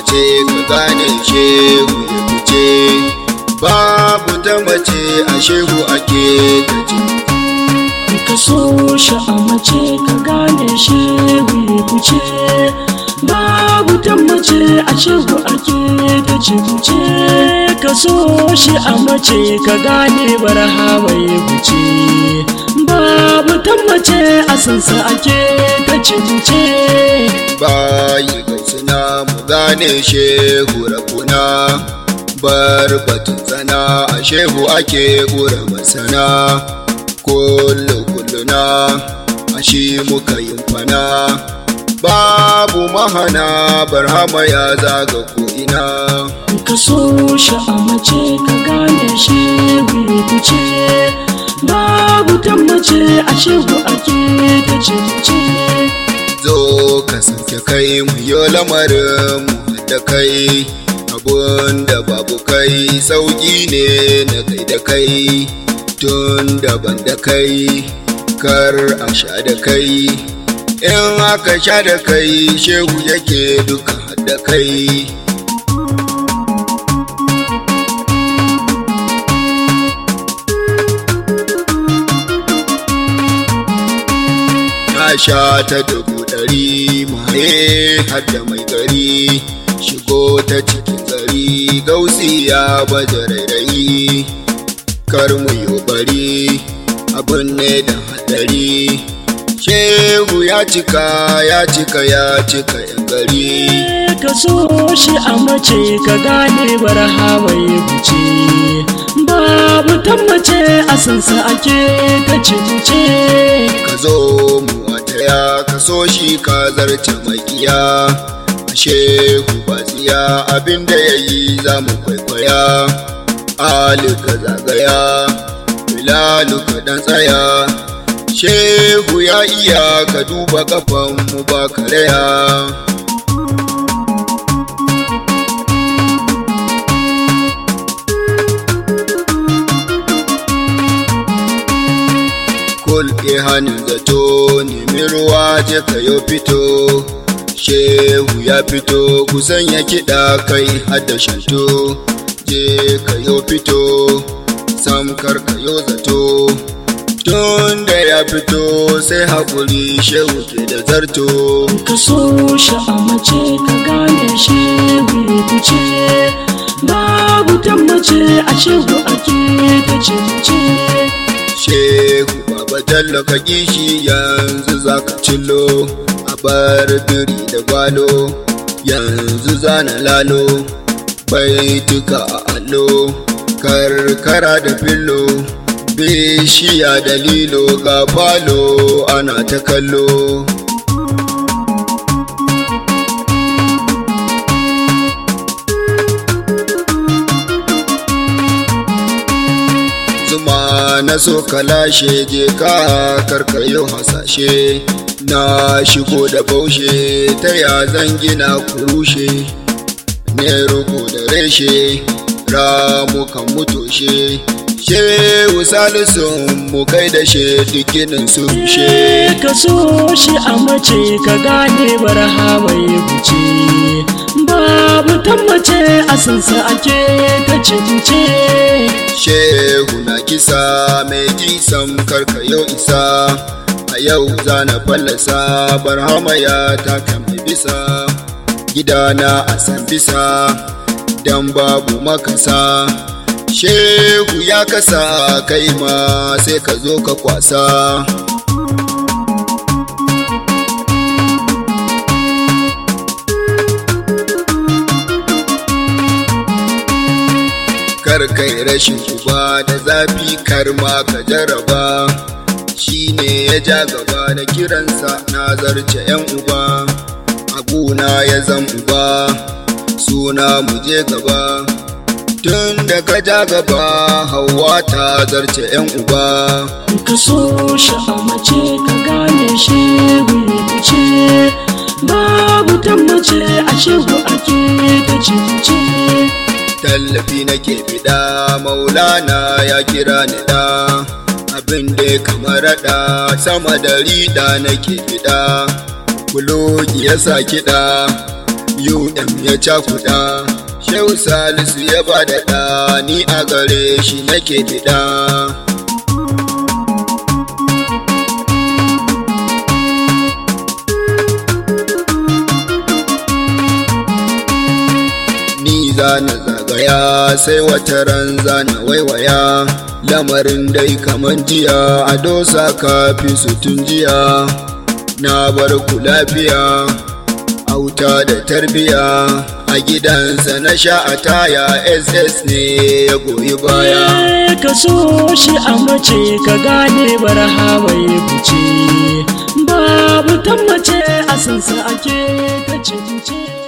fice ka gane shehu ya fice babu ta mace a shehu ake gaji ka so shi a mace ka gane shi fice babu tammace a shehu ake ta ce ka so shi a mace ka gane barhama ya fice babu tammace a sansa ake ta ce bayi gaisuna mu gane shehu rabuna bar batun tsana a shehu ake gura masana kullu kulluna a shi muka yin fana babu mahana barhama ya zaga ko'ina ka so shi a mace ka gane shi fice babu tammace a shehu ake ta ce zo ka sauke kai mu yi lamarin mu da kai abun da babu kai sauki ne na kai da kai tun daban da kai kar a sha da kai in aka sha da kai shehu yake duka da kai na sha ta dubu ɗari maye har da mai gari shigo ta cikin gari gausi ya baje rairayi kar mu yi bari abin ne da hadari shehu ya cika ya cika ya cika yan gari ka so shi a mace ka gane barhama ya fice babu tammace a sansa ake ta ce ka zo mu wataya ka so shi ka zarce makiya ashe ku batsiya abinda ya yi za mu kwaikwaya ali ka zagaya bilalu ka dan tsaya shehu ya iya ka duba kafan mu ba karaya kulke hannun zato nemi ruwa je ka yo fito shehu ya fito kusan ya kiɗa kai hada shanto je ka yo fito samkar ka yo zato tun da ya fito sai haƙuri shehu ke da zarto ka so shi a mace ka gane shi fice babu tammace a shehu ake ta ce shehu baba jallo ka kishi yanzu za ka cillo a bar biri da gwalo yanzu zana lalo baituka a allo karkara da fillo bishiya da lilo ga falo ana ta kallo zuma na so ka lashe je ka karkayo hasashe na shigo da baushe ta ya zan gina kurushe ne rugu da reshe ramu kan mutoshe shehu salisun mu kai da she dukkanin su rushe ka so shi a mace ka gane barhama ya fice babu tammace a sansa ake ta ce shehu na kisa mai jisan karkayo isa a yau zana fallasa barhama ya taka mai bisa gidana a san bisa dan babu makasa shehu ya kasa kai ma sai ka zo ka kwasa kar kai rashin uba da zafi kar ma ka jaraba shi ne ya ja gaba da kiransa na zarce yan uba aguna ya zan uba suna mu je gaba tun da ka ja gaba hawa ta zarce yan uba ka so shi a mace ka gane shi fice babu tammace a shehu ake ta ce tallafi nake fiɗa maulana ya kira ni da abin da ya kamar raɗa sama da riɗa nake fiɗa kulogi ya sa kiɗa um ya cakuɗa shehu salisu ya ba da ɗa ni a gare shi nake fiɗa ni zana zagaya sai wata ran zana waiwaya lamarin dai kaman jiya a dosa kafi su tun jiya na bar ku lafiya auta da tarbiya a gidansa na sha a taya ss ne ya goyi baya ka so shi a mace ka gane barhama ya fice babu tammace a sansa ake ta ce